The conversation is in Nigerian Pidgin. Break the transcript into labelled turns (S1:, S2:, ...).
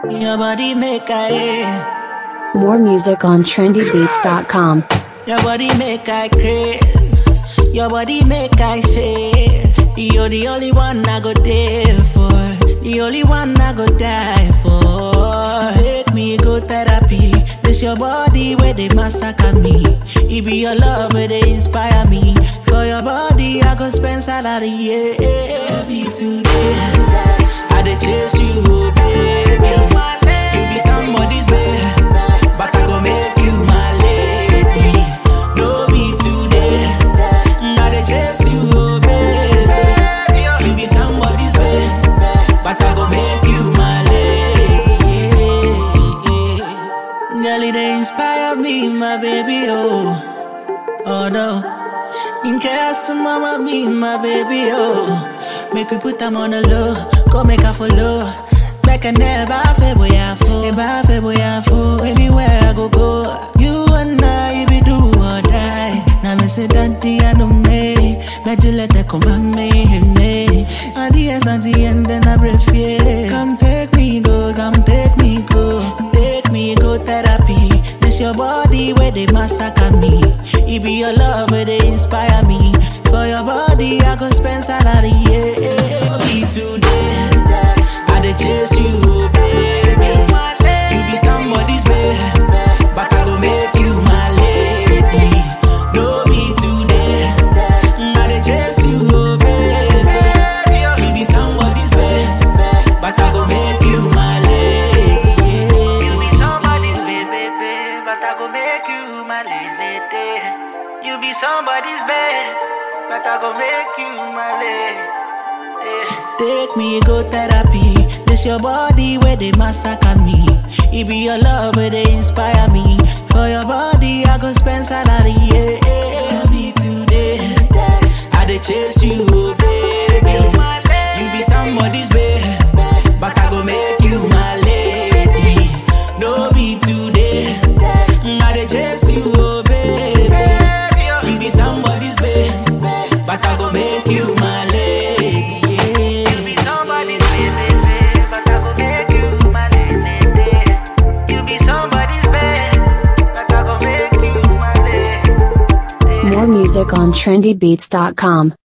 S1: Your body make I,
S2: More music on trendybeats.com.
S1: your body make I craze. Your body make I shake. You're the only one I go there for. The only one I go die for. Make me go therapy. This your body where they massacre me. It be your love where they inspire me. For your body I go spend salary. Yeah, be today. I dey chase you, oh, baby. You be somebody's babe, but I go make you my lady. No be today. I dey chase you, oh, baby. You be somebody's babe, but I go make you my lady. Girl, it dey inspire me, my baby, oh. Oh no. In case mama be my baby, oh. Make we put them on the low, go make her follow. Back and never feel boy I fool, never feel boy I fool. Anywhere I go go, you and I be do or die. Now me say daddy I don't me, bet you let that come on me, me. At the end, at the end, then I breathe yeah. Come take me go, come take me go, take me go therapy. This your body where they massacre me. It be your love where they inspire me. For your body, I go spend salary. Yeah, be today. I dey chase you, oh, baby. You be somebody's babe, but I go make you my lady. No be today. I dey chase you, oh, baby. You be somebody's babe, but I go make you my lady. You be somebody's babe, babe, but I go make you my lady. You be somebody's babe, but I go make you my lady. Take me go therapy. This your body where they massacre me. It be your love where they inspire me. For your body, I go spend salary. Yeah, be today. I dey chase you, oh, baby. You be somebody's babe, but I go make you my lady. No be today. I dey chase you, oh, baby. You be somebody's babe, but I go make you my lady. You be somebody's babe, but I go make you my lady. You be somebody's babe, but I go make you my lady.
S2: More music on trendybeats.com.